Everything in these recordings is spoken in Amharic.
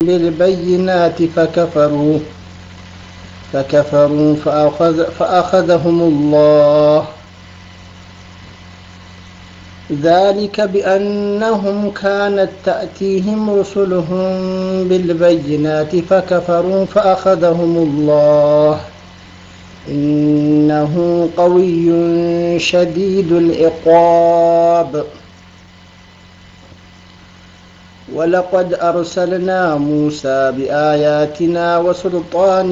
بالبينات فكفروا فكفروا فأخذ فأخذهم الله ذلك بأنهم كانت تأتيهم رسلهم بالبينات فكفروا فأخذهم الله إنه قوي شديد العقاب ولقد أرسلنا موسى بآياتنا وسلطان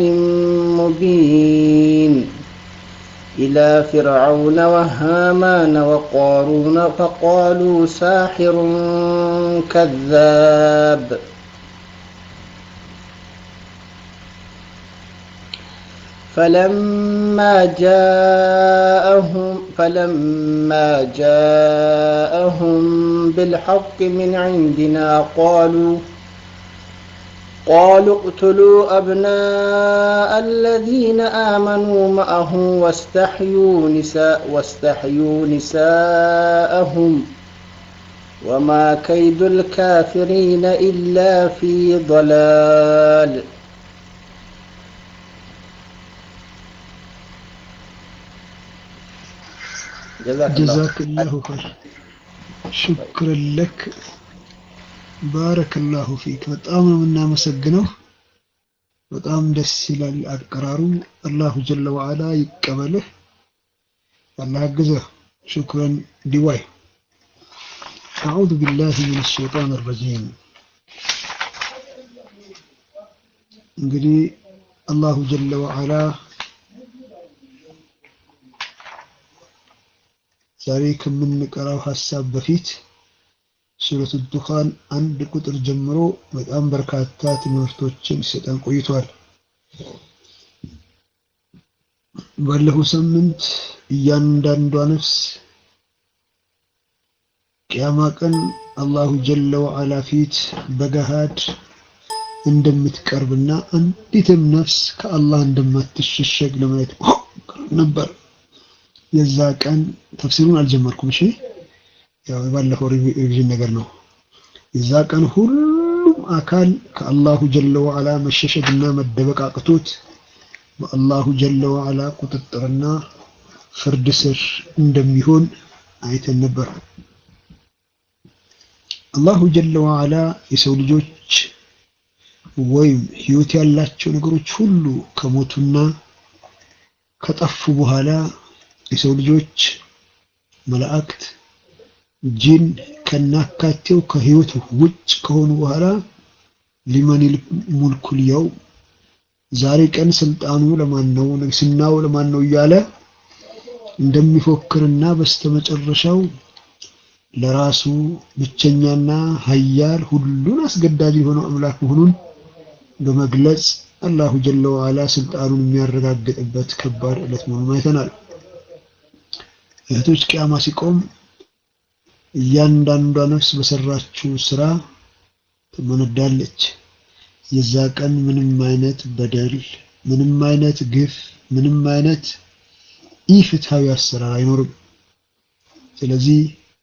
مبين إلى فرعون وهامان وقارون فقالوا ساحر كذاب فلما جاءهم فلما جاءهم بالحق من عندنا قالوا قالوا اقتلوا أبناء الذين آمنوا معه واستحيوا نساء واستحيوا نساءهم وما كيد الكافرين إلا في ضلال ጀዛክላሁ ኸይር ሹክረን ለክ ባረከላሁ ፊክ በጣም ነው የምናመሰግነው በጣም ደስ ይላል አቀራሩ አላሁ ጀለ ወዓላ ይቀበልህ አላህ ያግዘህ ሹክረን ዲዋይ أعوذ بالله من الشيطان الرجيم እንግዲህ አላሁ ጀለ ወዓላ ዛሬ ከምንቀራው ሀሳብ በፊት ሱረቱ ዱኻን አንድ ቁጥር ጀምሮ በጣም በርካታ ትምህርቶችን ሲሰጠን ቆይቷል። ባለፈው ሳምንት እያንዳንዷ ነፍስ ቅያማ ቀን አላሁ ጀለ ወዓላ ፊት በገሃድ እንደምትቀርብና አንዲትም ነፍስ ከአላህ እንደማትሸሸግ ለማየት ነበር። የዛ ቀን ተፍሲሩን አልጀመርኩም። እሺ ያው የባለፈው ሪቪዥን ነገር ነው። የዛ ቀን ሁሉም አካል ከአላሁ ጀለ ወዓላ መሸሸግና መደበቅ አቅቶት በአላሁ ጀለ ወዓላ ቁጥጥርና ፍርድ ስር እንደሚሆን አይተን ነበር። አላሁ ጀለ ወዓላ የሰው ልጆች ወይም ህይወት ያላቸው ነገሮች ሁሉ ከሞቱና ከጠፉ በኋላ የሰው ልጆች መላእክት፣ ጂን ከናካቴው ከህይወት ውጭ ከሆኑ በኋላ ሊመን ሙልኩል የው ዛሬ ቀን ስልጣኑ ለማን ነው፣ ንግስናው ለማን ነው እያለ እንደሚፎክርና በስተመጨረሻው ለራሱ ብቸኛና ሀያል ሁሉን አስገዳጅ የሆነው አምላክ መሆኑን በመግለጽ አላሁ ጀለ ወዓላ ስልጣኑን የሚያረጋግጥበት ከባድ ዕለት መሆኑን አይተናል። እህቶች ቅያማ ሲቆም እያንዳንዷ ነፍስ በሰራችው ስራ ትመነዳለች። የዛ ቀን ምንም አይነት በደል፣ ምንም አይነት ግፍ፣ ምንም አይነት ኢፍትሃዊ አሰራር አይኖርም። ስለዚህ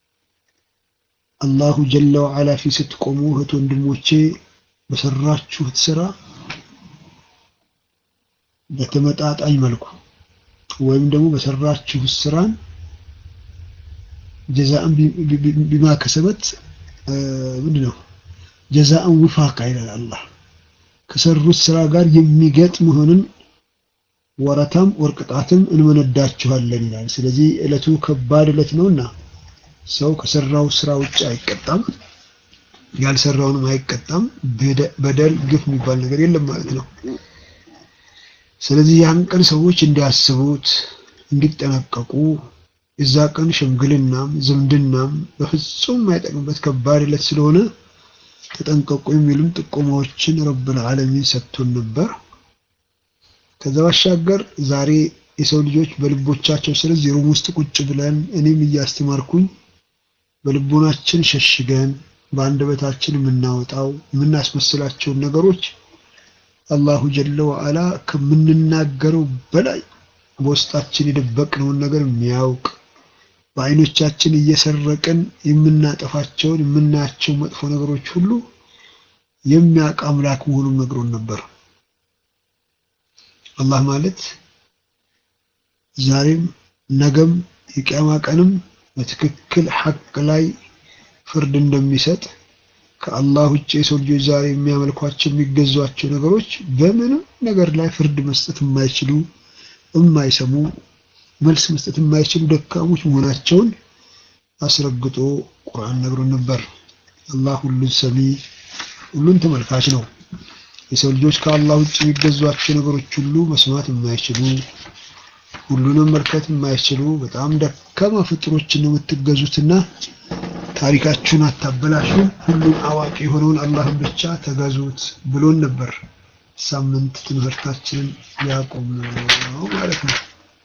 አላሁ ጀለ ወዓላ ፊት ስትቆሙ እህት ወንድሞቼ በሰራችሁት ስራ በተመጣጣኝ መልኩ ወይም ደግሞ በሰራችሁት ስራን ጀዛእን ቢማ ከሰበት ምንድን ነው ጀዛእን ውፋቃ ይላል አላህ። ከሰሩት ስራ ጋር የሚገጥም መሆንን ወረታም ወርቅጣትም እንመነዳችኋለን ይላል። ስለዚህ ዕለቱ ከባድ ዕለት ነውና ሰው ከሰራው ስራ ውጭ አይቀጣም፣ ያልሰራውንም አይቀጣም። በደል ግፍ የሚባል ነገር የለም ማለት ነው። ስለዚህ ያን ቀን ሰዎች እንዲያስቡት እንዲጠነቀቁ የዛ ቀን ሽምግልናም ዝምድናም በፍጹም የማይጠቅምበት ከባድ ዕለት ስለሆነ ተጠንቀቁ የሚሉም ጥቆማዎችን ረብል ዓለሚን ሰጥቶን ነበር። ከዛ ባሻገር ዛሬ የሰው ልጆች በልቦቻቸው ስለዚህ ሩም ውስጥ ቁጭ ብለን እኔም እያስተማርኩኝ በልቦናችን ሸሽገን በአንደበታችን የምናወጣው የምናስመስላቸውን ነገሮች አላሁ ጀለ ወዓላ ከምንናገረው በላይ በውስጣችን የደበቅነውን ነገር የሚያውቅ በአይኖቻችን እየሰረቅን የምናጠፋቸውን የምናያቸው መጥፎ ነገሮች ሁሉ የሚያውቅ አምላክ መሆኑን ነግሮን ነበር። አላህ ማለት ዛሬም ነገም የቂያማ ቀንም በትክክል ሐቅ ላይ ፍርድ እንደሚሰጥ ከአላህ ውጭ የሰው ልጆች ዛሬ የሚያመልኳቸው የሚገዟቸው ነገሮች በምንም ነገር ላይ ፍርድ መስጠት የማይችሉ የማይሰሙ መልስ መስጠት የማይችሉ ደካሞች መሆናቸውን አስረግጦ ቁርአን ነግሮን ነበር። አላህ ሁሉን ሰሚ ሁሉን ተመልካች ነው። የሰው ልጆች ከአላህ ውጭ የሚገዟቸው ነገሮች ሁሉ መስማት የማይችሉ ሁሉንም መልከት የማይችሉ በጣም ደካማ ፍጥሮችን ነው የምትገዙትና ታሪካችሁን አታበላሹ፣ ሁሉን አዋቂ የሆነውን አላህን ብቻ ተገዙት ብሎን ነበር። ሳምንት ትምህርታችንን ያቆም ነው ማለት ነው።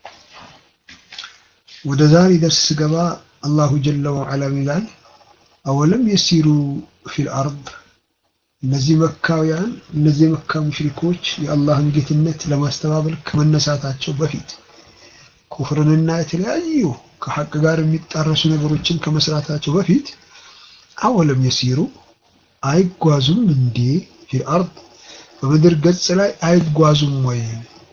ወደ ዛሬ ደርስ ስገባ አላሁ ጀለ ወዐላ ይላል አወለም የሲሩ ፊል አርድ እነዚህ መካውያን እነዚህ የመካ ሙሽሪኮች የአላህን ጌትነት ለማስተባበል ከመነሳታቸው በፊት ኩፍርንና የተለያዩ ከሐቅ ጋር የሚጣረሱ ነገሮችን ከመስራታቸው በፊት አወለም የሲሩ አይጓዙም እንዴ ፊል አርድ በምድር ገጽ ላይ አይጓዙም ወይ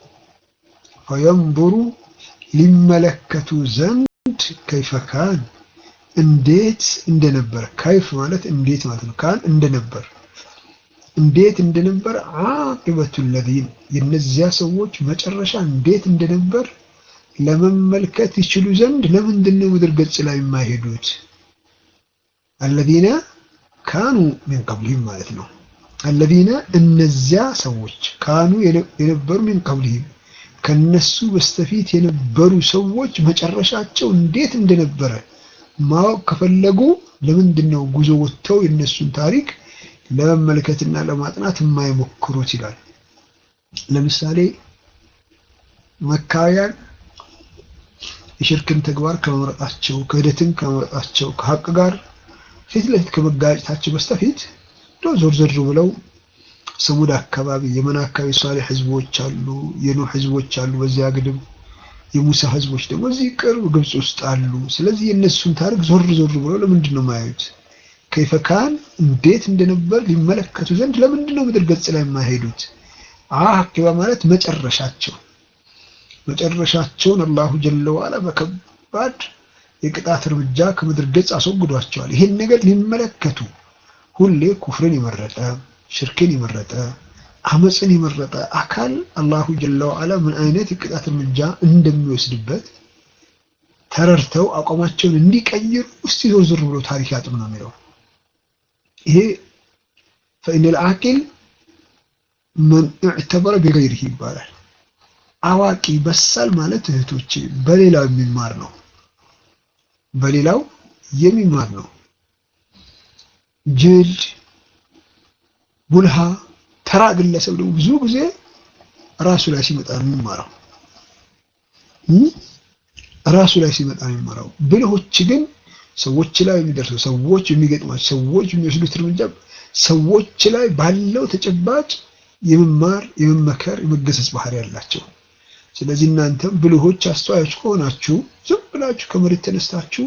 ፈየንظሩ ሊመለከቱ ዘንድ ከይፈ ካን እንዴት እንደነበር ከይፍ ማለት እንዴት ማለት ነው ካን እንደነበር እንዴት እንደነበር አቂበቱ ለዚን የነዚያ ሰዎች መጨረሻ እንዴት እንደነበር ለመመልከት ይችሉ ዘንድ ለምንድን ነው ምድር ገጽ ላይ የማይሄዱት? አለዚነ ካኑ ሚን ቀብሊህም ማለት ነው። አለዚነ እነዚያ ሰዎች ካኑ የነበሩ ሚን ቀብሊህም ከነሱ በስተፊት የነበሩ ሰዎች መጨረሻቸው እንዴት እንደነበረ ማወቅ ከፈለጉ ለምንድን ነው ጉዞ ወጥተው የነሱን ታሪክ ለመመልከትና ለማጥናት የማይሞክሩት ይላል። ለምሳሌ መካውያን የሽርክን ተግባር ከመምረጣቸው ክህደትን ከመምረጣቸው ከሀቅ ጋር ፊት ለፊት ከመጋጨታቸው በስተፊት ዞር ዞር ብለው ሰሙድ አካባቢ የመን አካባቢ ሷሌህ ህዝቦች አሉ፣ የኑህ ህዝቦች አሉ። በዚያ ግድም የሙሳ ህዝቦች ደግሞ እዚህ ቅርብ ግብጽ ውስጥ አሉ። ስለዚህ የእነሱን ታሪክ ዞር ዞር ብለው ለምንድን ነው የማያዩት? ከይፈካን እንዴት እንደነበር ሊመለከቱ ዘንድ ለምንድን ነው ምድር ገጽ ላይ የማይሄዱት? አቂባ ማለት መጨረሻቸው መጨረሻቸውን አላሁ ጀለ ወዐላ በከባድ የቅጣት እርምጃ ከምድር ገጽ አስወግዷቸዋል። ይሄን ነገር ሊመለከቱ ሁሌ ኩፍርን የመረጠ ሽርክን የመረጠ አመፅን የመረጠ አካል አላሁ ጀለ ወዐላ ምን አይነት የቅጣት እርምጃ እንደሚወስድበት ተረድተው አቋማቸውን እንዲቀይሩ እስቲ ዞር ዞር ብሎ ታሪክ ያጥኑ ነው የሚለው። ይሄ ፈኢነል አቂል መን እዕተበረ ቢገይሪህ ይባላል። አዋቂ በሳል ማለት እህቶቼ በሌላው የሚማር ነው። በሌላው የሚማር ነው። ጅል ቡልሃ ተራ ግለሰብ ደግሞ ብዙ ጊዜ ራሱ ላይ ሲመጣ ነው የሚማረው። ራሱ ላይ ሲመጣ ነው የሚማረው። ብልሆች ግን ሰዎች ላይ የሚደርሰው ሰዎች የሚገጥማቸው ሰዎች የሚወስዱት እርምጃ ሰዎች ላይ ባለው ተጨባጭ የመማር የመመከር የመገሰጽ ባህሪ ያላቸው። ስለዚህ እናንተም ብልሆች አስተዋዮች ከሆናችሁ ዝም ብላችሁ ከመሬት ተነስታችሁ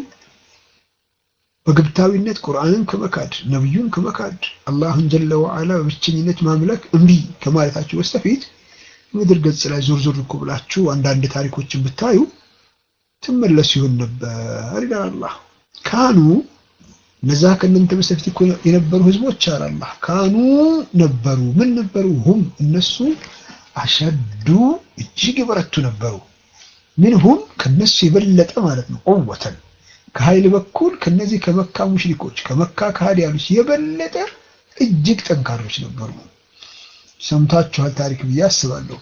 በግብታዊነት ቁርአንን ከመካድ ነብዩን ከመካድ አላህን ጀለ ወዐላ በብቸኝነት ማምለክ እምቢ ከማለታችሁ በስተፊት ምድር ገጽ ላይ ዞር ዞር እኮ ብላችሁ አንዳንድ ታሪኮችን ብታዩ ትመለሱ ይሆን ነበር ይላል አላህ። ካኑ እነዛ ከእናንተ በስተፊት እኮ የነበሩ ህዝቦች አለ አላህ ካኑ ነበሩ። ምን ነበሩ? ሁም እነሱ አሸዱ እጅግ የበረቱ ነበሩ። ምንሁም ከነሱ የበለጠ ማለት ነው። ቁወተን ከኃይል በኩል ከነዚህ ከመካ ሙሽሪኮች ከመካ ከሃዲያኖች የበለጠ እጅግ ጠንካሮች ነበሩ። ሰምታችኋል ታሪክ ብዬ አስባለሁ።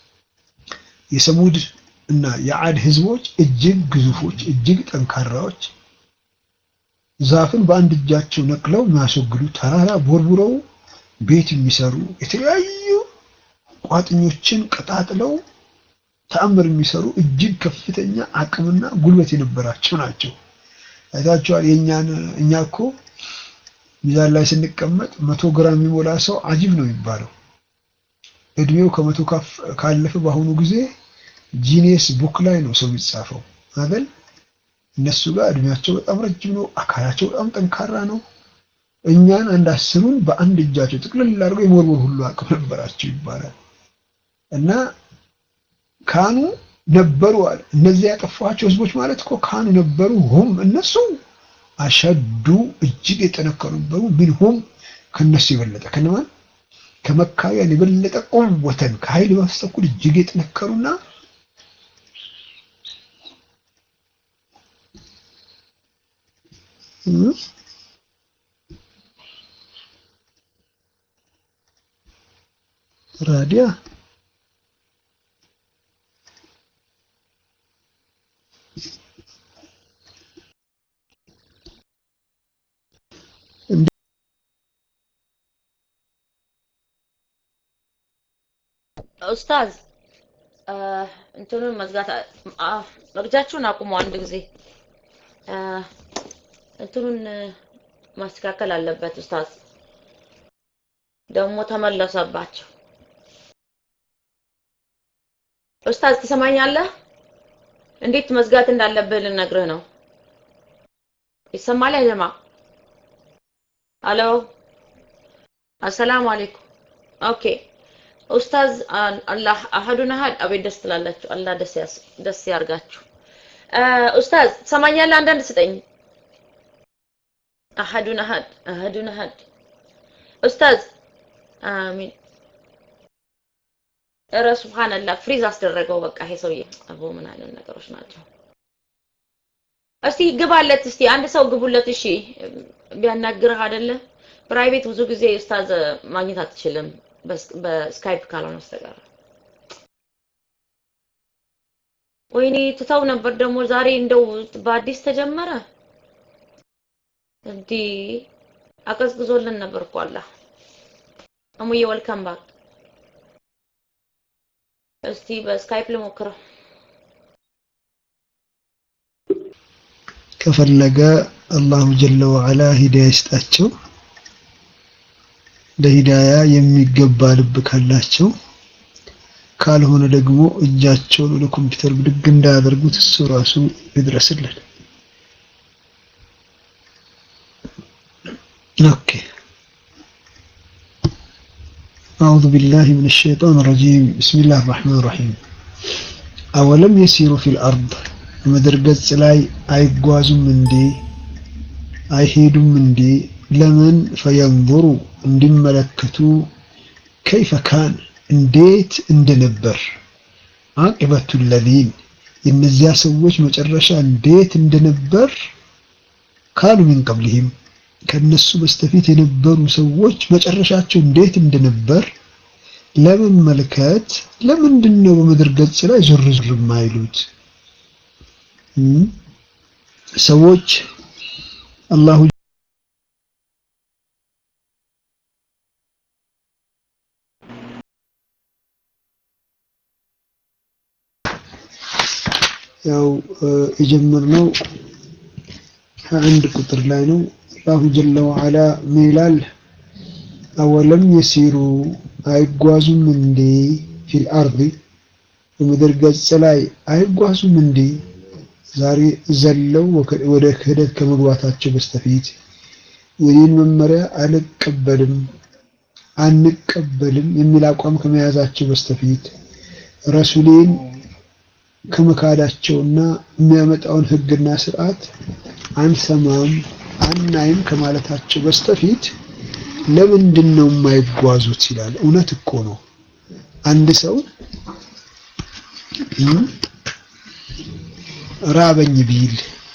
የሰሙድ እና የዓድ ህዝቦች እጅግ ግዙፎች፣ እጅግ ጠንካራዎች፣ ዛፍን በአንድ እጃቸው ነቅለው የሚያስወግዱ፣ ተራራ ቦርቡረው ቤት የሚሰሩ፣ የተለያዩ ቋጥኞችን ቀጣጥለው ተአምር የሚሰሩ እጅግ ከፍተኛ አቅምና ጉልበት የነበራቸው ናቸው። አይታችኋል። የእኛን እኛ እኮ ሚዛን ላይ ስንቀመጥ መቶ ግራም የሚሞላ ሰው አጂብ ነው የሚባለው። እድሜው ከመቶ ካለፈ በአሁኑ ጊዜ ጂኔስ ቡክ ላይ ነው ሰው የሚጻፈው አይደል? እነሱ ጋር እድሜያቸው በጣም ረጅም ነው። አካላቸው በጣም ጠንካራ ነው። እኛን አንድ አስሩን በአንድ እጃቸው ጥቅልል አድርገው የመወርወር ሁሉ አቅም ነበራቸው ይባላል እና ካኑ ነበሩ አለ። እነዚህ ያጠፏቸው ህዝቦች ማለት እኮ ካኑ ነበሩ፣ ሁም እነሱ አሸዱ እጅግ የጠነከሩ ነበሩ፣ ሚንሁም ከነሱ የበለጠ ከነማን ከመካውያን የበለጠ ቁወተን ከኃይል በስተኩል እጅግ የጠነከሩና ራዲያ ኡስታዝ እንትኑን መዝጋት መግጃችሁን አቁሙ። አንድ ጊዜ እንትኑን ማስተካከል አለበት ኡስታዝ። ደግሞ ተመለሰባቸው። ኡስታዝ ትሰማኛለህ? እንዴት መዝጋት እንዳለብህ ልነግርህ ነው። ይሰማል ያጀማ? አሎ አሰላሙ አለይኩም። ኦኬ ኡስታዝ አላህ አሐዱን አሐድ አቤት ደስ ትላላችሁ። አላህ ደስ ደስ ያርጋችሁ። ኡስታዝ ትሰማኛለህ? አንዳንድ ስጠኝ። አሐዱን አሐድ አሐዱን አሐድ ኡስታዝ አሚን። ኧረ ሱብሃንአላህ ፍሪዝ አስደረገው። በቃ ይሄ ሰውዬ አቦ ምን አይነት ነገሮች ናቸው? እስቲ ግባለት፣ እስቲ አንድ ሰው ግቡለት። እሺ ቢያናግርህ አይደለ ፕራይቬት ብዙ ጊዜ ኡስታዝ ማግኘት አትችልም በስካይፕ ካልሆነ በስተቀር። ወይኔ ትተው ነበር ደግሞ ዛሬ እንደው በአዲስ ተጀመረ። እንዲህ አቀዝቅዞልን ነበር እኮ አላህ። እሙዬ ወልካም ባክ። እስቲ በስካይፕ ልሞክረው። ከፈለገ አላሁ ጀለ ወዐላ ሂዳያ ይስጣቸው። ለሂዳያ የሚገባ ልብ ካላቸው፣ ካልሆነ ደግሞ እጃቸውን ወደ ኮምፒውተር ብድግ እንዳያደርጉት እሱ ራሱ ይድረስልን። ኦኬ አዑዙ ቢላሂ ሚነ ሸይጣን ረጂም ቢስሚላህ ራህማን ራሂም አወለም የሲሩ ፊል አርድ ምድር ገጽ ላይ አይጓዙም እንዴ አይሄዱም እንዴ ለምን ፈየንظሩ እንዲመለከቱ ከይፈ ካን እንዴት እንደነበር አቂበቱ ለዚን የእነዚያ ሰዎች መጨረሻ እንዴት እንደነበር ካሉ ሚን ቀብሊሂም ከነሱ በስተፊት የነበሩ ሰዎች መጨረሻቸው እንዴት እንደነበር ለመመልከት ለምንድን ነው በምድር ገጽ ላይ ዞር ዞር የማይሉት? ሰዎች አላሁ ያው የጀመርነው አንድ ቁጥር ላይ ነው። አላሁ ጀለ ወዐላ ምን ይላል? አወለም የሲሩ አይጓዙም እንዴ ፊል አርዲ በምድር ገጽ ላይ አይጓዙም እንዴ? ዛሬ ዘለው ወደ ክህደት ከመግባታቸው በስተፊት የኔን መመሪያ አልቀበልም አንቀበልም የሚል አቋም ከመያዛቸው በስተፊት ረሱሌን ከመካዳቸውና የሚያመጣውን ሕግና ስርዓት አንሰማም አናይም ከማለታቸው በስተፊት ለምንድን ነው የማይጓዙት ይላል። እውነት እኮ ነው። አንድ ሰው ራበኝ ቢል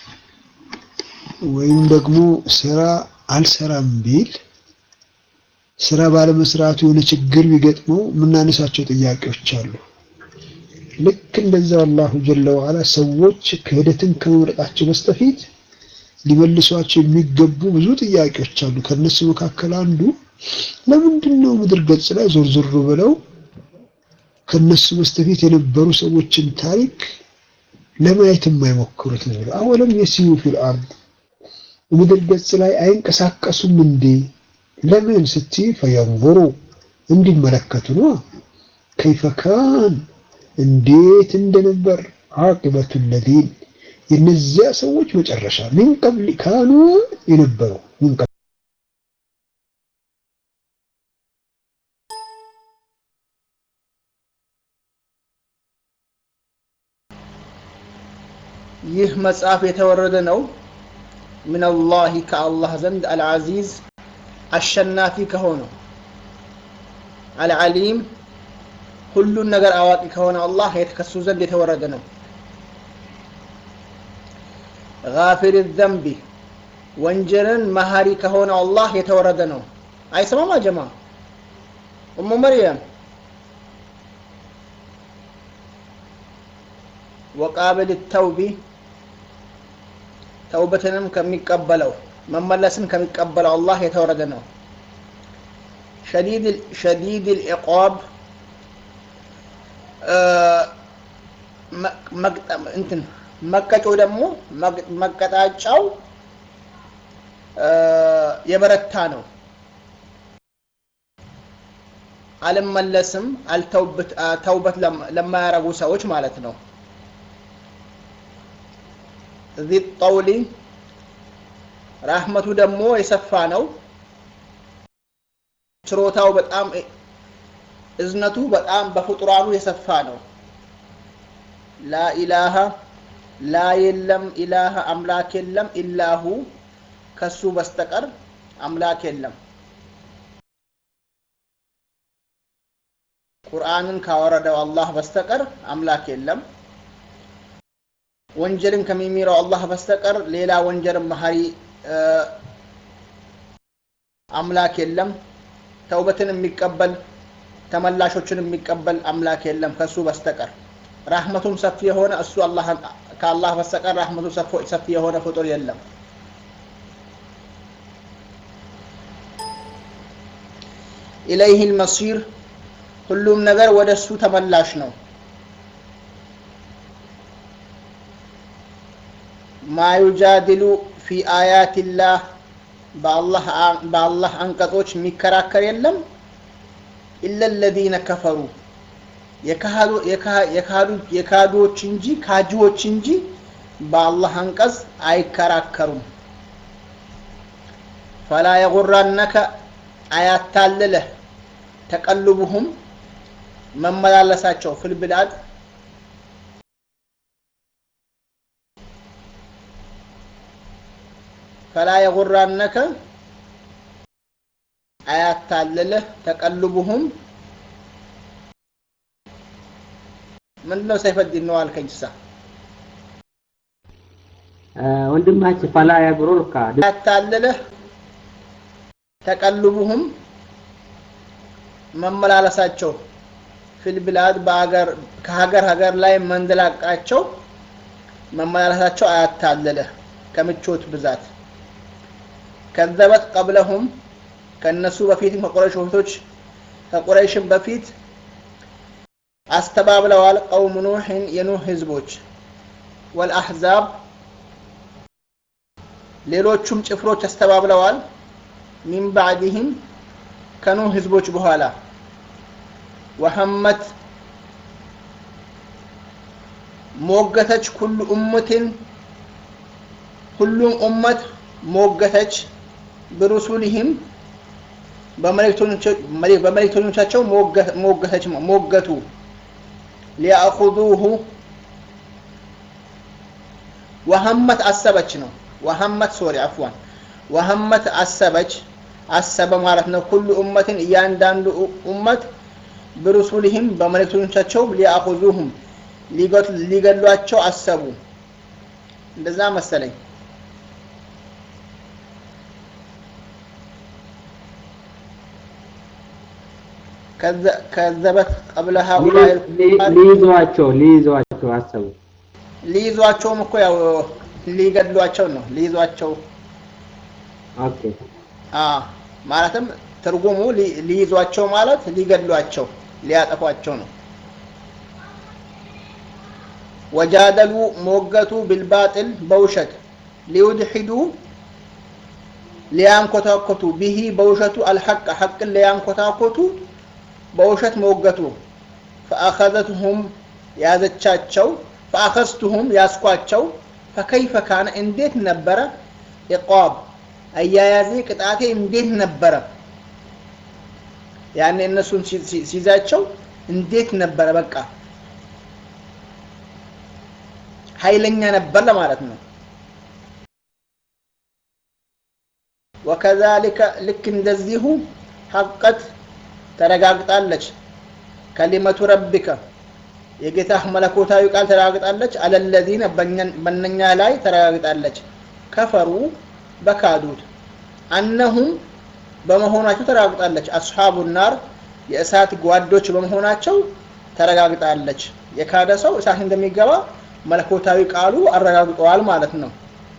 ወይም ደግሞ ስራ አልሰራም ቢል ስራ ባለመስራቱ የሆነ ችግር ቢገጥመው የምናነሳቸው ጥያቄዎች አሉ። ልክ እንደዛው አላሁ ጀለ ወዐላ ሰዎች ክህደትን ከመምረጣቸው በስተፊት ሊመልሷቸው የሚገቡ ብዙ ጥያቄዎች አሉ። ከነሱ መካከል አንዱ ለምንድን ነው ምድር ገጽ ላይ ዞር ዞር ብለው ከነሱ በስተፊት የነበሩ ሰዎችን ታሪክ ለማየት የማይሞክሩት ነው? አወለም የሲሩ ፊል አርድ ምድር ገጽ ላይ አይንቀሳቀሱም እንዴ? ለምን ስትይ ፈየንظሩ እንዲመለከቱ ነው። ከይፈ ካን እንዴት እንደነበር ዓቂበቱ ለዚን የነዚያ ሰዎች መጨረሻ ምን ቀብል ካኑ የነበረው ምን ይህ መጽሐፍ የተወረደ ነው ሚነላሂ ከአላህ ዘንድ አልዓዚዝ አሸናፊ ከሆነው አልዓሊም ሁሉን ነገር አዋቂ ከሆነ አላህ ከሱ ዘንድ የተወረደ ነው ጋፊር ዘንቢ ወንጀልን መሀሪ ከሆነው አላህ የተወረደ ነው አይሰማም አጀማ እሙ መርየም ወቃብል ተውቢ ተውበትንም ከሚቀበለው መመለስን ከሚቀበለው አላህ የተወረደ ነው ሸዲድ ልዕቃብ እንትን መቀጮው ደግሞ መቀጣጫው የበረታ ነው አልመለስም ተውበት ለማያረጉ ሰዎች ማለት ነው ዚ ጠውሊ ራህመቱ ደግሞ የሰፋ ነው ችሮታው በጣም እዝነቱ በጣም በፍጡራኑ የሰፋ ነው ላ ኢላሃ ላ የለም ኢላሃ አምላክ የለም ኢላሁ ከሱ በስተቀር አምላክ የለም ቁርአንን ካወረደው አላህ በስተቀር አምላክ የለም ወንጀልን ከሚሚረው አላህ በስተቀር ሌላ ወንጀልን መሀሪ አምላክ የለም ተውበትን የሚቀበል ተመላሾችን የሚቀበል አምላክ የለም ከሱ በስተቀር ራህመቱም ሰፊ የሆነ እሱ ከአላህ በስተቀር ራህመቱ ሰፊ የሆነ ፍጡር የለም ኢለይህ ልመሲር ሁሉም ነገር ወደ እሱ ተመላሽ ነው ማ ዩጃድሉ ፊ አያትላህ በአላህ አንቀጾች የሚከራከር የለም ኢለ ለዚነ ከፈሩ የካዱዎች እንጂ ካጂዎች እንጂ በአላህ አንቀጽ አይከራከሩም ፈላ የጉራነከ አያታልለህ ተቀልቡሁም መመላለሳቸው ፍልብላድ ፈላ የጉራነከ አያታልልህ ተቀልቡሁም ምንድነው ሰይፈዲን ነው አልከኝ ሳ ወንድማችን ፈላ ያግሩርካ አያታልልህ ተቀልቡሁም መመላለሳቸው ፊልብላድ በአገር ከሀገር ሀገር ላይ መንደላቃቸው መመላለሳቸው አያታልልህ ከምቾት ብዛት ከዘበት ቀብለሁም ከነሱ በፊትም ከቁረይሽ በፊቶች ከቁረይሽም በፊት አስተባብለዋል ቀውም ኑሕን የኑህ ህዝቦች ወልአሕዛብ ሌሎቹም ጭፍሮች አስተባብለዋል ሚን ባዕድህም ከኑህ ህዝቦች በኋላ ወሐመት ሞገተች ኩሉ ኡመትን ሁሉም ኡመት ሞገተች ብሩሱልህም በመልእክተኞቻቸው ሞገተች ሞገቱ ሊያእኹዙሁ ወሐመት አሰበች ነው ወሐመት ሶሪ አፍዋን ወሐመት አሰበች አሰበ ማለት ነው ኩሉ ኡመትን እያንዳንዱ ኡመት ብሩሱልህም በመልእክተኞቻቸው ሊያእኹዙሁም ሊገሏቸው አሰቡ እንደዛ መሰለኝ ከዘበት ቀብለ ሃኡላይ ሊይዟቸው ሊይዟቸው አሰቡ ሊይዟቸውም እኮ ያው ሊገድሏቸው ነው ሊይዟቸው ኦኬ ማለትም ትርጉሙ ሊይዟቸው ማለት ሊገድሏቸው ሊያጠፏቸው ነው ወጃደሉ ሞገቱ ቢልባጥል በውሸት ሊዩድሒዱ ሊያንኮታኮቱ ቢሂ በውሸቱ አልሐቅ ሐቅን ሊያንኮታኮቱ በውሸት ሞገቱ ፈአኸዘትሁም ያዘቻቸው ፈአኸዝቱሁም ያስኳቸው ፈከይፈ ካነ እንዴት ነበረ ኢቋብ አያያዜ ቅጣቴ እንዴት ነበረ ያኔ እነሱን ሲይዛቸው እንዴት ነበረ በቃ ኃይለኛ ነበር ለማለት ነው። ወከዛሊከ ልክ እንደዚሁ ሐቀት ተረጋግጣለች ከሊመቱ ረቢከ የጌታህ መለኮታዊ ቃል ተረጋግጣለች። አለለዚነ በነኛ ላይ ተረጋግጣለች። ከፈሩ በካዱት አነሁም በመሆናቸው ተረጋግጣለች። አስሓቡ ናር የእሳት ጓዶች በመሆናቸው ተረጋግጣለች። የካደ ሰው እሳት እንደሚገባ መለኮታዊ ቃሉ አረጋግጠዋል ማለት ነው።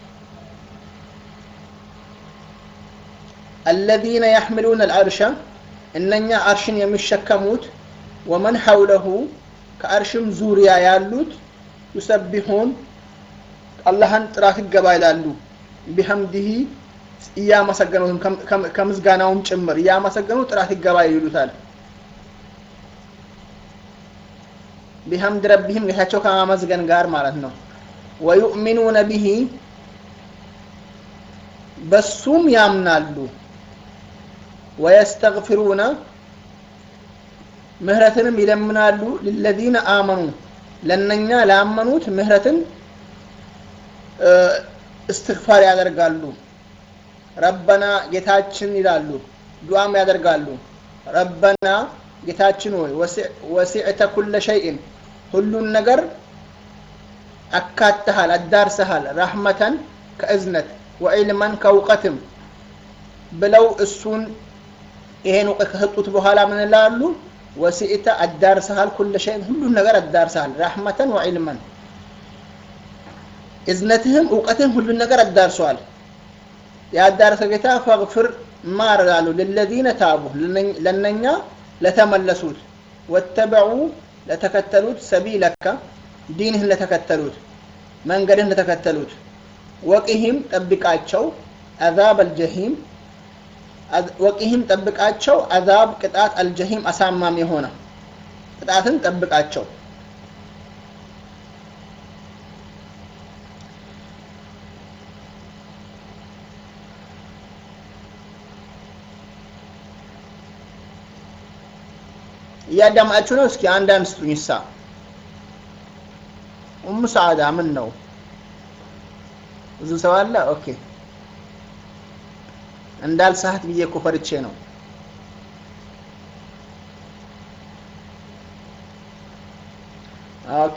አለዚነ ያሕምሉነ አልዐርሸ እነኛ አርሽን የሚሸከሙት ወመን ሐውለሁ ከአርሽም ዙሪያ ያሉት ዩሰቢሑን አላህን ጥራት ይገባ ይላሉ። ቢሐምዲሂ እያመሰገኑትም ከምስጋናውም ጭምር እያመሰገኑ ጥራት ይገባ ይሉታል። ቢሐምድ ረቢህም ጌታቸው ከማመስገን ጋር ማለት ነው። ወዩእሚኑነ ቢሂ በሱም ያምናሉ። ወየስተግፊሩነ ምህረትንም ይለምናሉ። ልለዚነ አመኑ ለነኛ ላመኑት ምህረትን እስትግፋር ያደርጋሉ። ረበና ጌታችን ይላሉ። ዱዓም ያደርጋሉ። ረበና ጌታችን ሆይ ወሲዕተ ኩለ ሸይእን ሁሉን ነገር አካተሃል፣ አዳርሰሃል። ረሕመተን ከእዝነት ወዒልመን ከእውቀትም ብለው እሱን ይሄን እውቀት ከሰጡት በኋላ ምን ይላሉ? ወሲዕተ አዳርሰሃል፣ ኩለ ሸይን ሁሉን ነገር አዳርሰሃል። ረሕመተን ወዒልመን እዝነትህም እውቀትህም ሁሉን ነገር አዳርሰዋል። ያዳረሰ ጌታ ፈግፍር ማረላሉ ልለዚነ ታቡ ለነኛ ለተመለሱት ወተበዑ ለተከተሉት ሰቢለካ ዲንህን ለተከተሉት መንገድህን ለተከተሉት ወቂህም ጠብቃቸው አዛብ አልጀሂም ወቂህም ጠብቃቸው አዛብ ቅጣት አልጀሂም አሳማሚ የሆነ ቅጣትን ጠብቃቸው እያዳማችሁ ነው። እስኪ አንዳንድ ስጡኝ። ሳ ኡሙ ሰዓዳ ምን ነው? ብዙ ሰው አለ። ኦኬ እንዳልሳት ብዬ እኮ ፈርቼ ነው። ኦኬ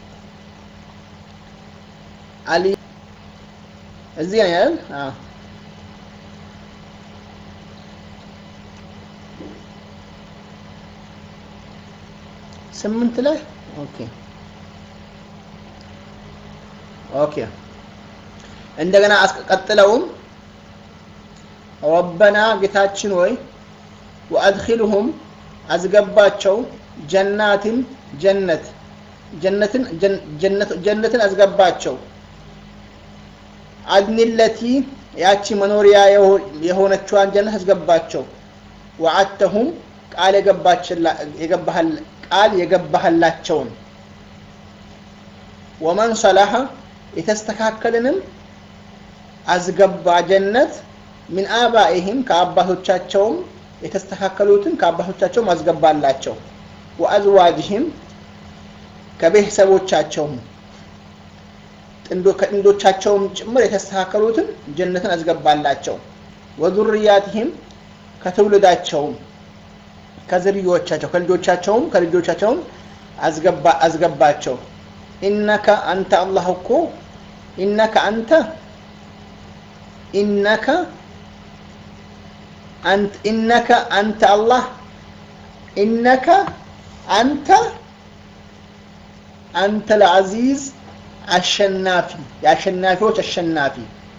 አሊ እዚህ ነው ያል? አዎ ስምንት ላይ ኦኬ ኦኬ እንደገና ቀጥለውም ረበና ጌታችን ወይ ወአድኪልሁም አስገባቸው ጀናትን ጀነት ጀነትን ጀነትን አስገባቸው አድኒለቲ ያቺ መኖሪያ የሆነችዋን ጀነት አስገባቸው ወዓተሁም ቃል የገባህል ቃል የገባህላቸውን ወመን ሰላሐ የተስተካከልንም አስገባ ጀነት ሚን አባኢህም ከአባቶቻቸውም የተስተካከሉትን ከአባቶቻቸውም አስገባላቸው ወአዝዋጅህም ከቤተሰቦቻቸውም ከጥንዶቻቸውም ጭምር የተስተካከሉትን ጀነትን አስገባላቸው ወዙርያትህም ከትውልዳቸውም ከዝርዮቻቸው ከልጆቻቸውም ከልጆቻቸውም አስገባቸው ኢነከ አንተ አላህ እኮ ኢነከ አንተ ኢነከ አንተ ኢነከ አንተ አላህ ኢነከ አንተ አንተ ለዐዚዝ አሸናፊ የአሸናፊዎች አሸናፊ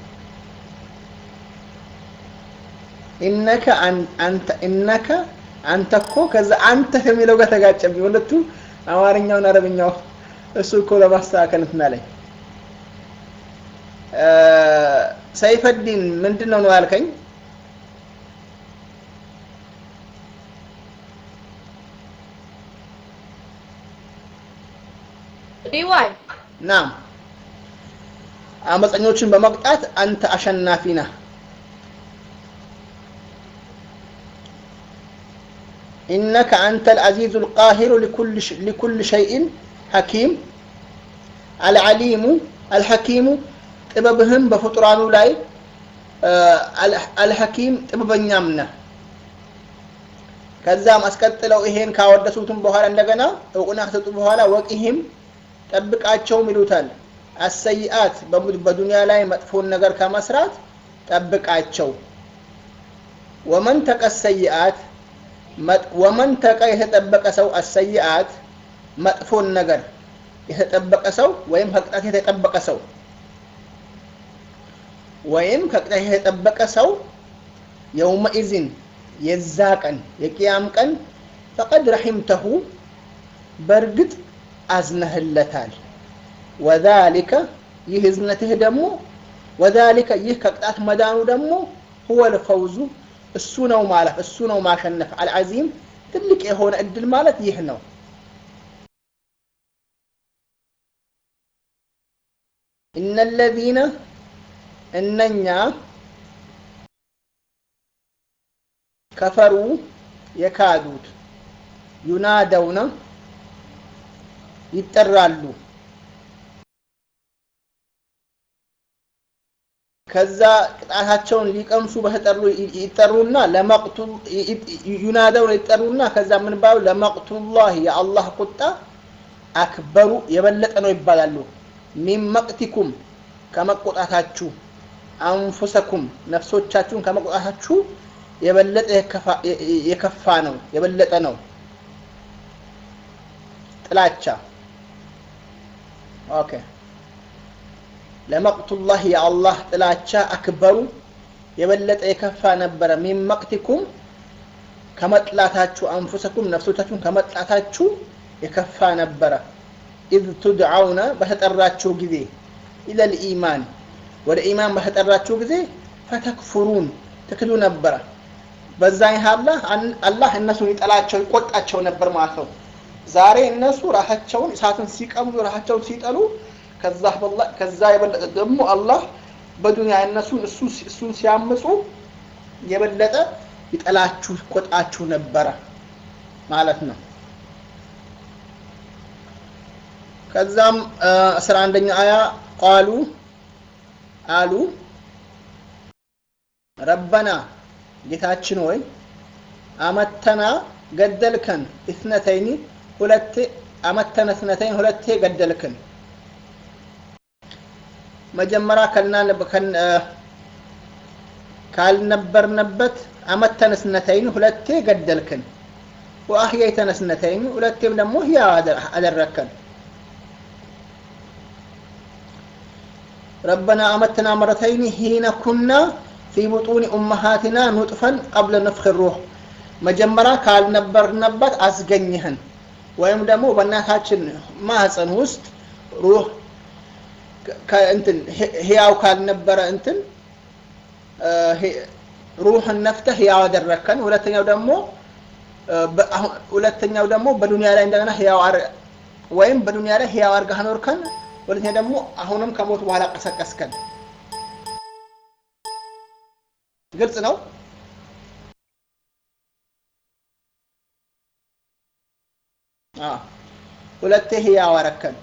ኢነከ አንተ ኢነከ አንተ እኮ ከዛ አንተ ከሚለው ጋር ተጋጨብኝ። ሁለቱ አማርኛውን አረብኛው እሱ እኮ ለማስተካከል እንትን አለኝ። ሰይፈዲን ምንድን ነው ነው ያልከኝ? ዲዋይ ናም አመፀኞችን በመቅጣት አንተ አሸናፊ ነህ። ኢነከ አንተ አልዐዚዙ አልቃሂሩ ሊኩል ሸይኢን ሐኪም አልዓሊሙ አልሐኪሙ ጥበብህም በፍጡራኑ ላይ አልሐኪም ጥበበኛም ነህ። ከዛም አስቀጥለው ይሄን ካወደሱትም በኋላ እንደገና እውቅና ከሰጡ በኋላ ወቂህም ጠብቃቸውም ይሉታል። አሰይአት በዱንያ ላይ መጥፎን ነገር ከመስራት ጠብቃቸው። ወመን ተቀ ሰይአት ወመን ተቀ የተጠበቀ ሰው አሰይአት መጥፎን ነገር የተጠበቀ ሰው ወይም ከቅጣት የተጠበቀ ሰው ወይም ከቅጣት የተጠበቀ ሰው የውመኢዝን የዛ ቀን የቅያም ቀን ፈቀድ ረሒምተሁ በእርግጥ አዝነህለታል። ወዛሊከ ይህ እዝነትህ ደግሞ ወዛሊከ ይህ ከቅጣት መዳኑ ደግሞ ሁወል ፈውዙ እሱ ነው ማለፍ እሱ ነው ማሸነፍ አልዓዚም ትልቅ የሆነ እድል ማለት ይህ ነው። እነለዚነ እነኛ ከፈሩ የካዱት ዩናደውነ ይጠራሉ ከዛ ቅጣታቸውን ሊቀምሱ በተጠሩ ይጠሩና ለመቅቱል ዩናደው ይጠሩና ከዛ ምን ባሉ ለመቅቱላህ የአላህ ቁጣ አክበሩ የበለጠ ነው ይባላሉ። ሚን መቅቲኩም ከመቆጣታችሁ አንፉሰኩም ነፍሶቻችሁን ከመቆጣታችሁ የበለጠ የከፋ ነው የበለጠ ነው። ጥላቻ ኦኬ ለመቅቱላህ የአላህ ጥላቻ አክበሩ የበለጠ የከፋ ነበረ። ሚን መቅቲኩም ከመጥላታችሁ አንፉሰኩም ነፍሶቻችሁን ከመጥላታችሁ የከፋ ነበረ። ኢዝ ቱድዓውነ በተጠራችሁ ጊዜ ኢለል ኢማን ወደ ኢማን በተጠራችሁ ጊዜ ፈተክፍሩን ትክዱ ነበረ። በዛ አላህ አላህ እነሱን ይጠላቸው ይቆጣቸው ነበር ማለት ነው። ዛሬ እነሱ ራሳቸውን እሳትን ሲቀምጡ ራሳቸውን ሲጠሉ ከዛ የበለጠ ደግሞ አላህ በዱንያ እነሱን እሱን ሲያምፁ የበለጠ ይጠላችሁ ይቆጣችሁ ነበረ ማለት ነው። ከዛም አስራ አንደኛ አያ ቃሉ አሉ ረበና ጌታችን ወይ አመተና ገደልከን እትነተይኒ ሁለቴ አመተነ እትነተይን ሁለቴ ገደልክን መጀመሪያ ካልነበርንበት አመተነ እትነተይን ሁለቴ ገደልክን ወአህየይተነ እትነተይን ሁለቴም ደግሞ ህያው አደረከን ربنا أمتنا مرتين حين كنا في بطون أمهاتنا نطفا قبل نفخ الروح መጀመሪያ ካልነበርንበት አስገኝህን ወይም ደግሞ በእናታችን ማህፀን ውስጥ ሩህ እንትን ህያው ካልነበረ እንትን ሩህን ነፍተህ ህያው አደረከን። ሁለተኛው ደግሞ ሁለተኛው ደግሞ በዱንያ ላይ እንደገና ህያው ወይም በዱንያ ላይ ህያው አድርገህ አኖርከን። ሁለተኛ ደግሞ አሁንም ከሞት በኋላ ቀሰቀስከን። ግልጽ ነው። ሁለቴ ህያው አረከን።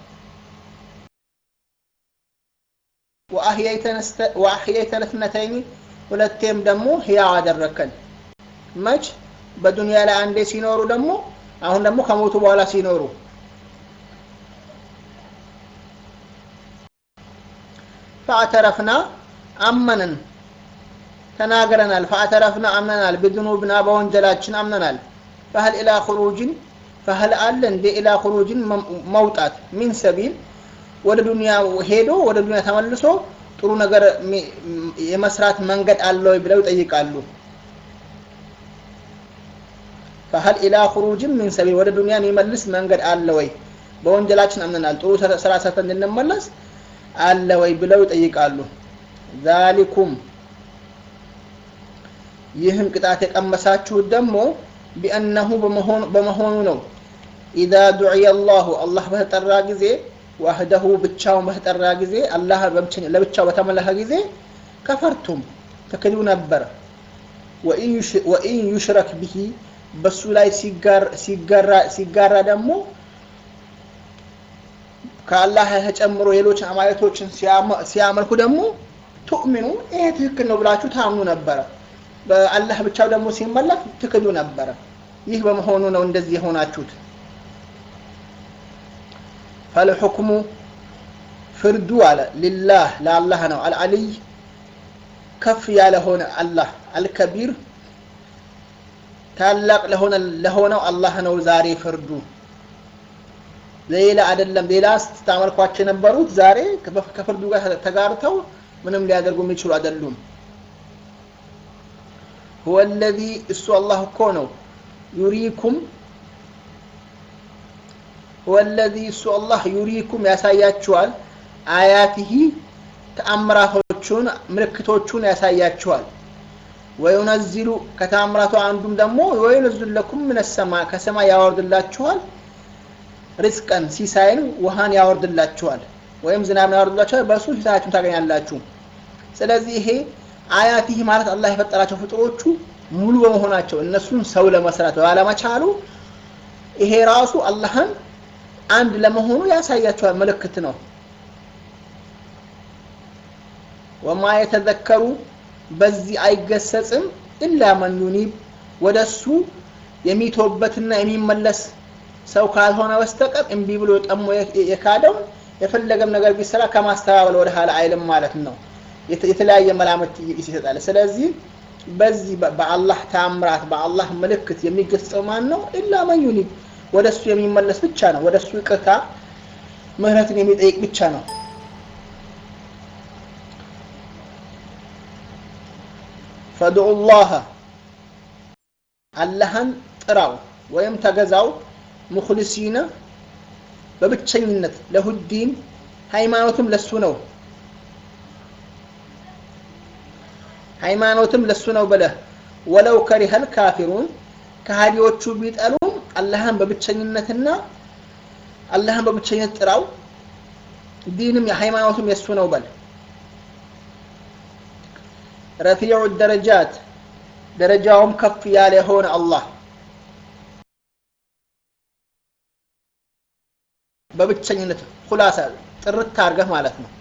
ወአህየይተነ እትነተይኒ ሁለቴም ደግሞ ህያው አደረከን። መች በዱንያ ላይ አንዴ ሲኖሩ ደግሞ አሁን ደግሞ ከሞቱ በኋላ ሲኖሩ ፈአተረፍና አመንን ተናግረናል። ፈአተረፍና አምነናል። ብዝኑብና በወንጀላችን አምነናል። ፈህል ኢላ ኹሩጅን ፈህል አለ እንደ ኢላ ኹሩጅን መውጣት ሚን ሰቢል ወደ ዱንያ ሄዶ ወደ ዱንያ ተመልሶ ጥሩ ነገር የመስራት መንገድ አለ ወይ ብለው ይጠይቃሉ። ፈህል ኢላ ኹሩጅን ሚን ሰቢል ወደ ዱንያ የሚመልስ መንገድ አለ ወይ? በወንጀላችን አምነናል። ጥሩ ስራ ሰርተን እንድንመለስ አለ ወይ ብለው ይጠይቃሉ። ዛሊኩም ይህን ቅጣት የቀመሳችሁት ደግሞ ቢአነሁ በመሆኑ ነው። ኢዛ ዱዕየ አላሁ አላህ በተጠራ ጊዜ ዋህደሁ ብቻውን በተጠራ ጊዜ አላህ ለብቻው በተመለከ ጊዜ ከፈርቱም ትክዱ ነበር። ወኢን ዩሽረክ ብሂ በሱ ላይ ሲጋራ ደግሞ ከአላህ ተጨምሮ ሌሎች አማልክቶችን ሲያመልኩ ደግሞ ቱእሚኑ ይሄ ትክክል ነው ብላችሁ ታምኑ ነበረ። በአላህ ብቻው ደግሞ ሲመለክ ትክዱ ነበረ። ይህ በመሆኑ ነው እንደዚህ የሆናችሁት። ፈልሑክሙ ፍርዱ አለ ሊላህ ለአላህ ነው። አልዓሊይ ከፍ ያለ ሆነ አላህ አልከቢር ታላቅ ለሆነ ለሆነው አላህ ነው ዛሬ ፍርዱ። ሌላ አይደለም። ሌላ ስታመልኳቸው የነበሩት ዛሬ ከፍርዱ ጋር ተጋርተው ምንም ሊያደርጉ የሚችሉ አይደሉም። ሁወ ለዚ እሱ አላህ እኮ ነው ዩሪኩም ሁወ ለዚ እሱ አላህ ዩሪኩም ያሳያችኋል አያቲሂ ተአምራቶቹን ምልክቶቹን ያሳያችኋል። ወዩነዚሉ ከተአምራቱ አንዱም ደግሞ ወዩነዚሉ ለኩም ምን ሰማ ከሰማይ ያወርድላችኋል ሪዝቀን ሲሳይን ውሃን ያወርድላችኋል ወይም ዝናብን ያወርድላችኋል በእሱ ሲሳያችሁን ታገኛላችሁ። ስለዚህ ይሄ አያቲህ ማለት አላህ የፈጠራቸው ፍጡሮቹ ሙሉ በመሆናቸው እነሱን ሰው ለመስራት ባለመቻሉ ይሄ ራሱ አላህን አንድ ለመሆኑ ያሳያቸዋል፣ ምልክት ነው። ወማ የተዘከሩ በዚህ አይገሰጽም ኢላ መን ዩኒብ ወደ እሱ የሚቶበትና የሚመለስ ሰው ካልሆነ በስተቀር እምቢ ብሎ ጠሞ የካደው የፈለገም ነገር ቢሰራ ከማስተባበል ወደ ኋላ አይልም ማለት ነው። የተለያየ መላምት ይሰጣል። ስለዚህ በዚህ በአላህ ታምራት በአላህ ምልክት የሚገሰጸው ማን ነው? ኢላ መን ዩኒብ ወደ እሱ የሚመለስ ብቻ ነው። ወደ እሱ ይቅርታ ምህረትን የሚጠይቅ ብቻ ነው። ፈድዑ ላህ አላህን ጥራው ወይም ተገዛው ሙክሊሲነ በብቸኝነት ለሁዲን ሃይማኖትም ለሱ ነው ሃይማኖትም ለሱ ነው ብለህ ወለው ከሪሀል ካፊሩን ከሃዲዎቹ ቢጠሉም አላህን በብቸኝነትና አላህን በብቸኝነት ጥራው ዲንም የሃይማኖትም የሱ ነው በል ረፊዑ ደረጃት ደረጃውም ከፍ ያለ የሆነ አላህ በብቸኝነት ኩላሳ ጥርት አድርገህ ማለት ነው።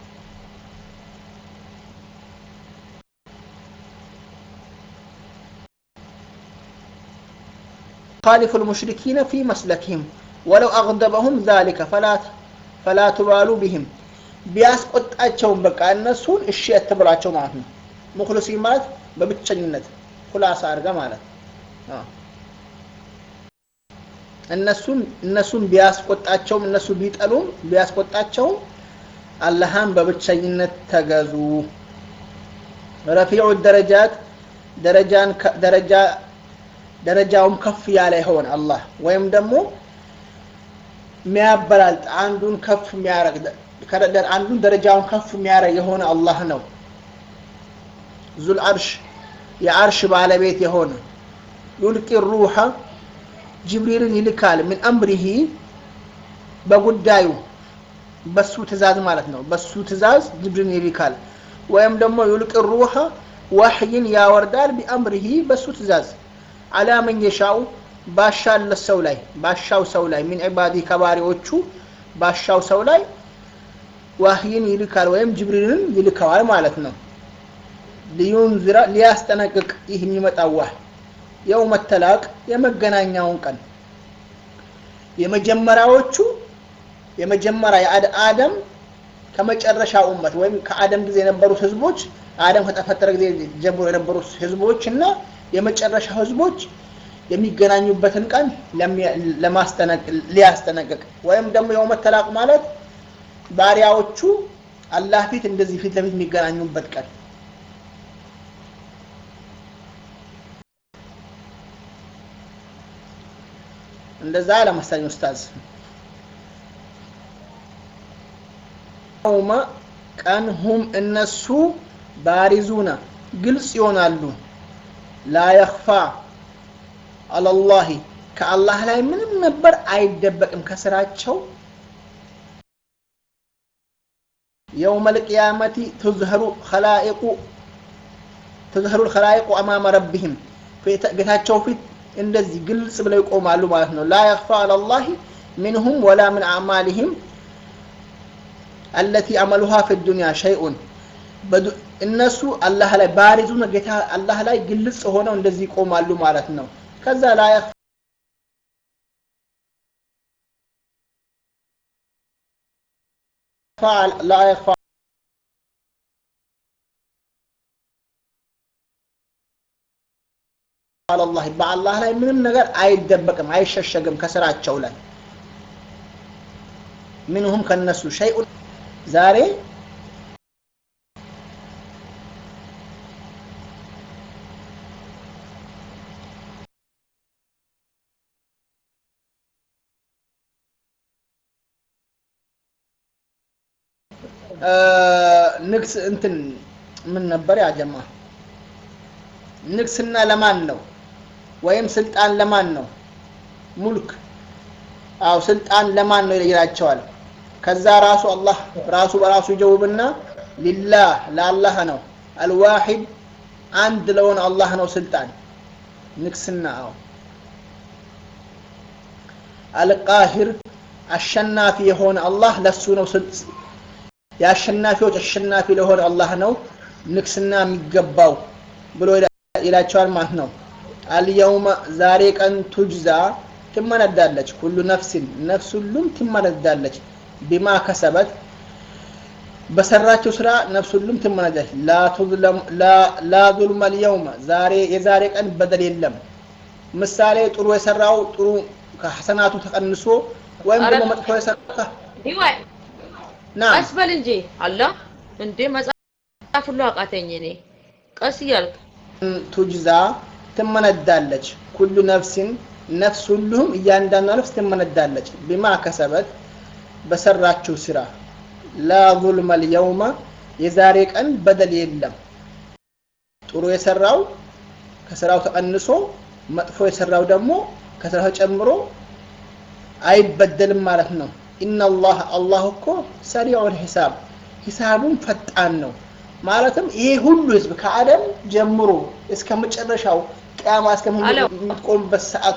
خالف المشركين في مسلكهم ولو أغضبهم ذلك فلا فلا تبالوا بهم ቢያስቆጣቸውም በቃ እነሱን እሺ አትበሏቸው ማለት ነው። ሙክሊሲን ማለት በብቸኝነት ኩላሳ አድርገህ ማለት ነው። እነሱን እነሱን ቢያስቆጣቸውም እነሱ ቢጠሉም ቢያስቆጣቸውም አላህን በብቸኝነት ተገዙ። ረፊዑ ደረጃት ደረጃን ደረጃ ደረጃውም ከፍ ያለ ይሆን አላህ ወይም ደግሞ የሚያበላልጥ አንዱን ከፍ የሚያረግ አንዱን ደረጃውን ከፍ የሚያረግ የሆነ አላህ ነው። ዙል አርሽ የአርሽ ባለቤት የሆነ ዩልቂ ሩሐ ጅብሪልን ይልካል ምን አምሪሂ በጉዳዩ በሱ ትእዛዝ ማለት ነው። በሱ ትእዛዝ ጅብሪልን ይልካል። ወይም ደግሞ ዩልቅ ሩሐ ዋህይን ያወርዳል ቢአምሪሂ በሱ ትእዛዝ አላ መን የሻው ባሻለት ሰው ላይ ባሻው ሰው ላይ ሚን ዒባዲ ከባሪዎቹ ባሻው ሰው ላይ ዋህይን ይልካል ወይም ጅብሪልን ይልከዋል ማለት ነው። ሊዩንዝራ ሊያስጠነቅቅ ይህ የሚመጣው ዋህ የውመ ተላቅ የመገናኛውን ቀን የመጀመሪያዎቹ የመጀመሪያ የአደም ከመጨረሻ ኡመት ወይም ከአደም ጊዜ የነበሩት ህዝቦች አደም ከተፈጠረ ጊዜ ጀምሮ የነበሩት ህዝቦች እና የመጨረሻ ህዝቦች የሚገናኙበትን ቀን ሊያስጠነቅቅ ወይም ደግሞ የውመ ተላቅ ማለት ባሪያዎቹ አላህ ፊት እንደዚህ ፊት ለፊት የሚገናኙበት ቀን እንደዛ ለመሰለኝ ኡስታዝ የውመ ቀን ሁም እነሱ ባሪዙና ግልጽ ይሆናሉ ላ የኽፋ አለላሂ ከአላህ ላይ ምንም ነበር አይደበቅም ከስራቸው የውመ ልቅያመቲ ትዝህሩ ኸላኢቁ ትዝህሩ ልኸላኢቁ አማመ ረቢህም ጌታቸው ፊት እንደዚህ ግልጽ ብለው ይቆማሉ ማለት ነው። ላ የኽፋ አለላሂ ሚንሁም ወላ ምን አዕማሊህም አለቲ አመሉሃ ፊ ዱንያ ሸይኡን እነሱ አላህ ላይ ባሪዙ ጌታ አላህ ላይ ግልጽ ሆነው እንደዚህ ይቆማሉ ማለት ነው። ከዛ ላ ላ የኽፋ አላህ በአላህ ላይ ምንም ነገር አይደበቅም፣ አይሸሸግም ከስራቸው ላይ ምንሁም ከነሱ ሸይኡን ዛሬ ንግስ እንትን ምን ነበር ያ ጀማ ንግስና ለማን ነው? ወይም ስልጣን ለማን ነው? ሙልክ አው ስልጣን ለማን ነው ይላቸዋል። ከዛ ራሱ አላህ ራሱ በራሱ ይጀውብና ሊላህ ለአላህ ነው። አልዋሂድ አንድ ለሆነ አላህ ነው ስልጣን ንግስና። አው አልቃሂር አሸናፊ የሆነ አላህ ለሱ ነው የአሸናፊዎች አሸናፊ ለሆነ አላህ ነው ንግስና የሚገባው ብሎ ይላቸዋል ማለት ነው። አልየውመ ዛሬ ቀን ቱጅዛ ትመነዳለች፣ ሁሉ ነፍሲን ነፍስ ሁሉም ትመነዳለች፣ ቢማ ከሰበት በሰራችው ስራ ነፍስ ሁሉም ትመነዳለች። ላ ዙልመ አልየውመ ዛሬ የዛሬ ቀን በደል የለም። ምሳሌ ጥሩ የሰራው ጥሩ ከሐሰናቱ ተቀንሶ ወይም ደግሞ መጥፎ የሰራው ቀስ በል እንጂ አላ እንዴ መጽሐፍ ሁሉ አቃተኝ እኔ ቀስ እያልክ ቱጅዛ ትመነዳለች ኩሉ ነፍሲን ነፍስ ሁሉም እያንዳንዷ ነፍስ ትመነዳለች ቢማ ከሰበት በሰራችው ስራ ላ ዙልመ ልየውመ የዛሬ ቀን በደል የለም ጥሩ የሰራው ከስራው ተቀንሶ መጥፎ የሰራው ደግሞ ከስራው ተጨምሮ አይበደልም ማለት ነው ኢነላህ አላህ እኮ ሰሪዑል ሂሳብ ሂሳቡም ፈጣን ነው ማለትም ይሄ ሁሉ ህዝብ ከአደም ጀምሮ እስከ መጨረሻው ቅያማ እስከምትቆምበት ሰዓት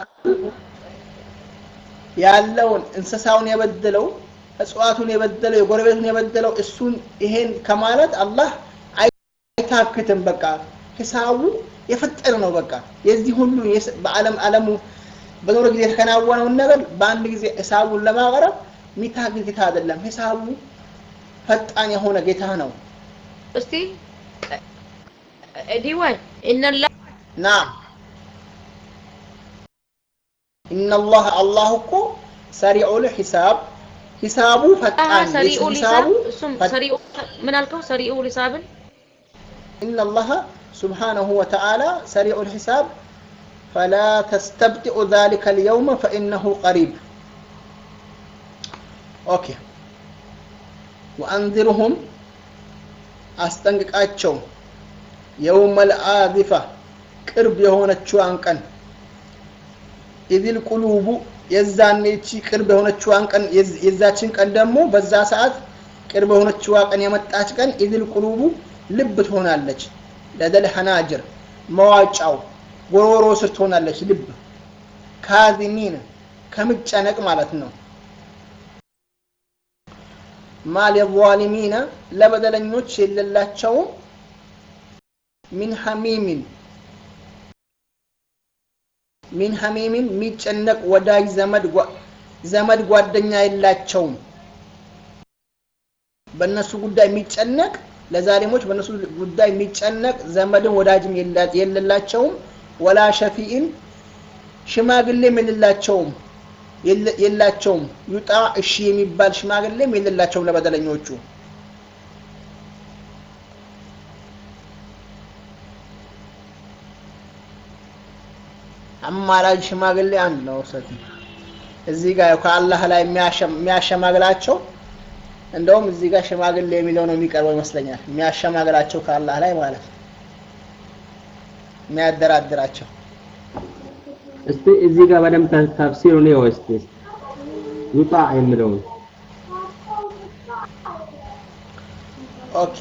ያለውን እንስሳውን የበደለው እጽዋቱን የበደለው የጎረቤቱን የበደለው እሱን ይሄን ከማለት አላህ አይታክትም። በቃ ሂሳቡ የፈጠረ ነው። በቃ የዚህ ሁሉ በዓለም ዓለሙ በኖረ ጊዜ የተከናወነውን ነገር በአንድ ጊዜ ሂሳቡን ለማቅረብ የሚታክት ጌታ አይደለም። ሂሳቡ ፈጣን የሆነ ጌታ ነው። እስቲ ዲዋይ ኢነላ ናም ኢነላህ አላህ እኮ ሰሪዑል ሂሳብ ሂሳቡ ፈጣን ሰሪኡ ሂሳቡ ሊሳብ እሱም ሰሪኡ ምን አልከው? ሰሪኡ ሊሳብን ኢነላህ سبحانه وتعالى سريع الحساب فلا تستبطئ ذلك اليوم فإنه قريب أوكي وأنذرهم አስጠንቅቃቸው የውመል አዚፋ ቅርብ የሆነችዋን ቀን ኢዚል ቁሉቡ የዛኔ ይቺ ቅርብ የሆነችዋን ቀን የዛችን ቀን ደግሞ በዛ ሰዓት ቅርብ የሆነችዋ ቀን የመጣች ቀን ኢዚል ቁሉቡ ልብ ትሆናለች ለደል ሐናጅር መዋጫው ጎሮሮ ስር ትሆናለች ልብ ካዚሚን ከምጨነቅ ማለት ነው ማል የዛሊሚነ ለበደለኞች የሌላቸውም ሚን ሐሚሚን ሚን ሐሚሚን የሚጨነቅ ወዳጅ ዘመድ ዘመድ ጓደኛ የላቸውም። በእነሱ ጉዳይ የሚጨነቅ ለዛሊሞች በእነሱ ጉዳይ የሚጨነቅ ዘመድም ወዳጅም የሌላቸውም። ወላ ሸፊኢን ሽማግሌም የሌላቸውም የላቸውም ዩጣ እሺ የሚባል ሽማግሌም የሌላቸውም ለበደለኞቹ አማራጭ ሽማግሌ አንድ ነው ሰት እዚህ ጋር ከአላህ ላይ የሚያሸማግላቸው እንደውም እዚህ ጋር ሽማግሌ የሚለው ነው የሚቀርበው ይመስለኛል የሚያሸማግላቸው ከአላህ ላይ ማለት ነው የሚያደራድራቸው እስቲ እዚህ ጋር በደንብ ተፍሲሩ ነው እስቲ ዩጣ የሚለውን ኦኬ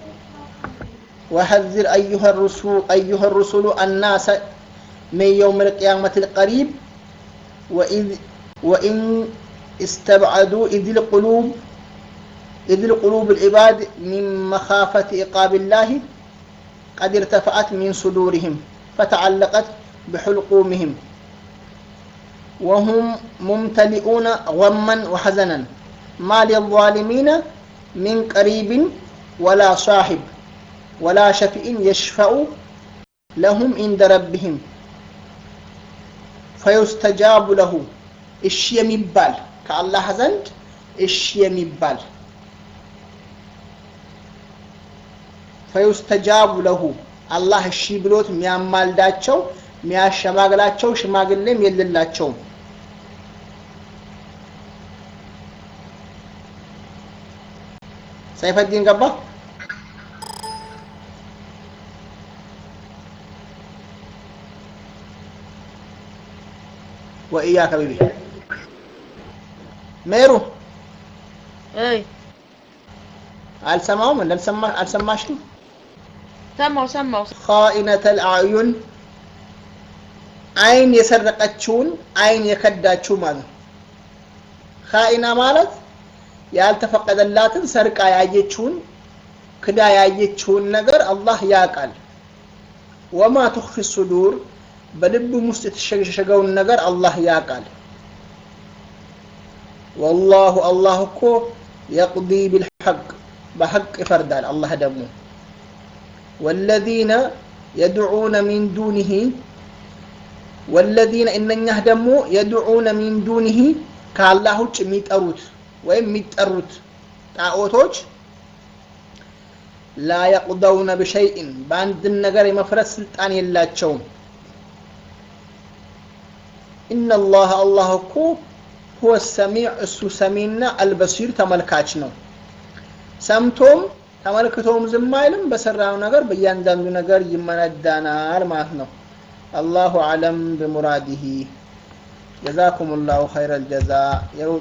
وحذر أيها الرسول أيها الرسل الناس من يوم القيامة القريب وإذ وإن استبعدوا إذ القلوب إذ القلوب العباد من مخافة عقاب الله قد ارتفعت من صدورهم فتعلقت بحلقومهم وهم ممتلئون غما وحزنا ما للظالمين من قريب ولا صاحب ولا شفيع يشفع لهم عند ربهم فيستجاب له እሺ የሚባል ከአላህ ዘንድ እሺ የሚባል ፈዩስተጃቡ ለሁ አላህ እሺ ብሎት የሚያማልዳቸው የሚያሸማግላቸው ሽማግሌም የሌላቸውም ሰይፈዲን ገባ ወኢያከ ቢቢ ሜሩ አይ አልሰማውም እንዳልሰማ አልሰማሽም ሰማው ሰማው ኻኢነተል አዕዩን አይን የሰረቀችውን አይን የከዳችው ማለት ነው ኻኢና ማለት ያልተፈቀደላትን ሰርቃ ያየችውን ክዳ ያየችውን ነገር አላህ ያውቃል ወማ ትኽፊ ሱዱር በልብም ውስጥ የተሸሸገውን ነገር አላህ ያውቃል ወላሁ አላህ እኮ የቅዲ ቢልሐቅ በሐቅ ይፈርዳል አላህ ደግሞ ወለዚነ የድዑነ ሚን ዱኒሂ ወለዚነ እነኛህ ደግሞ የድዑነ ሚን ዱኒሂ ከአላህ ውጭ የሚጠሩት ወይም የሚጠሩት ጣዖቶች ላ የቅደውነ ብሸይእን በአንድም ነገር የመፍረስ ስልጣን የላቸውም ኢነላህ አላህ እኮ ሁወ ሰሚዕ እሱ ሰሚና አልበሲር ተመልካች ነው ሰምቶም ተመልክቶም ዝም አይልም በሰራው ነገር በእያንዳንዱ ነገር ይመነዳናል ማለት ነው አላሁ አለም ብሙራዲሂ ጀዛኩም ላሁ ኸይረ ልጀዛ